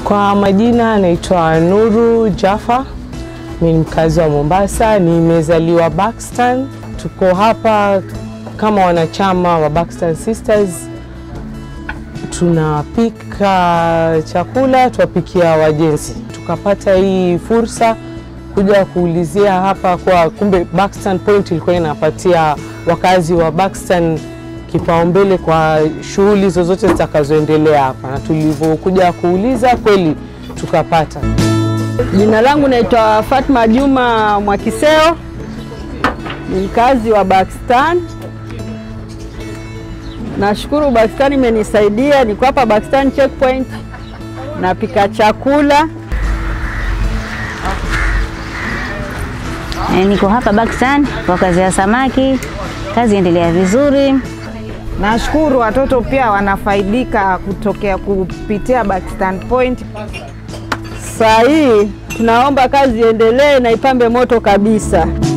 Kwa majina naitwa Nuru Jaffa, mimi ni mkazi wa Mombasa, nimezaliwa Buxton. Tuko hapa kama wanachama wa Buxton Sisters, tunapika chakula, tuwapikia wajenzi. Tukapata hii fursa kuja kuulizia hapa kwa kumbe Buxton Point ilikuwa inapatia wakazi wa Buxton kipaumbele kwa shughuli zozote zitakazoendelea hapa, na tulivyokuja kuuliza kweli tukapata. Jina langu naitwa Fatma Juma Mwakiseo, ni mkazi wa Buxton. Nashukuru Buxton imenisaidia, niko hapa Buxton checkpoint, napika chakula. E, niko hapa Buxton kwa kazi ya samaki, kazi endelea vizuri. Nashukuru watoto pia wanafaidika kutokea kupitia Buxton Point. Saa hii tunaomba kazi iendelee na ipambe moto kabisa.